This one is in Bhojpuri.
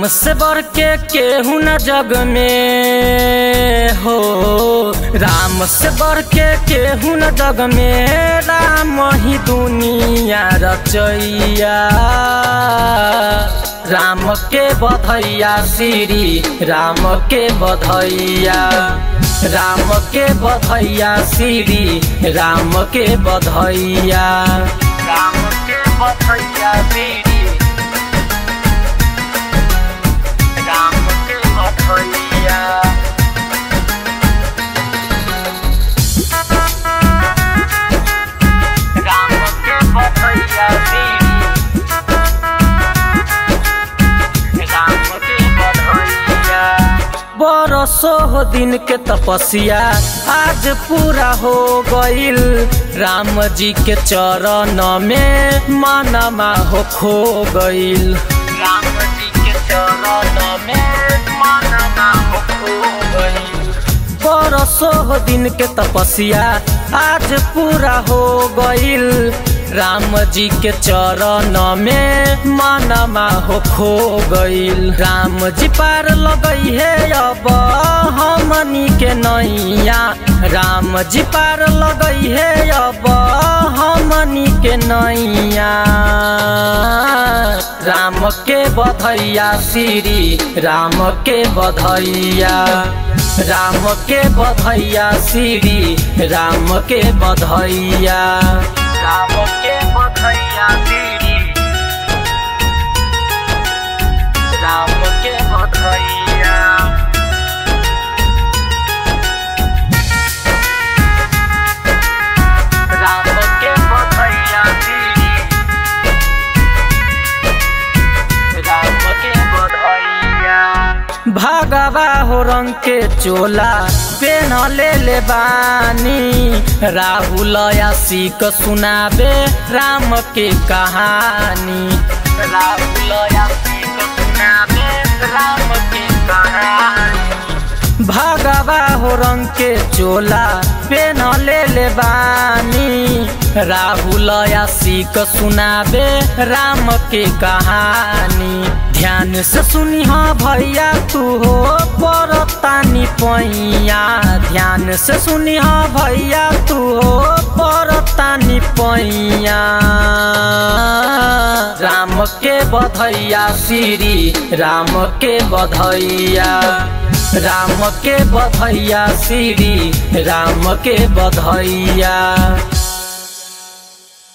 राम से बढ़ के केहू न जग में हो राम से बढ़ के केहू न जग में राम ही दुनिया रचैया राम के बधैया श्री राम के बधैया राम के बधैया श्री राम के बधैया राम के बधैया श्री राम के बधैया राम के बधैया राम के बधैया बरसो हो दिन के तपस्या आज पूरा हो गईल राम जी के चरण में मनमा हो खो गईल राम जी के चरण में मनमा हो खो गईल बरसो हो दिन के तपस्या आज पूरा हो गईल राम जी के चरण में मनमा हो खो गईल राम जी पार लगई है अब हमनी के नैया राम जी पार लगई है अब हमनी के नैया राम के बधैया श्री राम के बधैया राम के बधैया श्री राम के बधैया राम के बधैया श्री राम के बधैया राम के बधैया श्री राम के बधैया भगवा हो रंग के चोला पेन ले ले बानी राहुल यासिक सुनाबे राम के कहानी राहुल यासिक सुनाबे राम के कहानी भगवा हो रंग के चोला पेन ले ले बानी राहुल यासिक सुनाबे राम के कहानी ध्यान से सुनी हाँ भैया तू हो परतानी पैया ध्यान से सुनी हाँ भैया तू हो परतानी पैया राम के बधैया श्री राम के बधैया राम के बधैया श्री राम के बधैया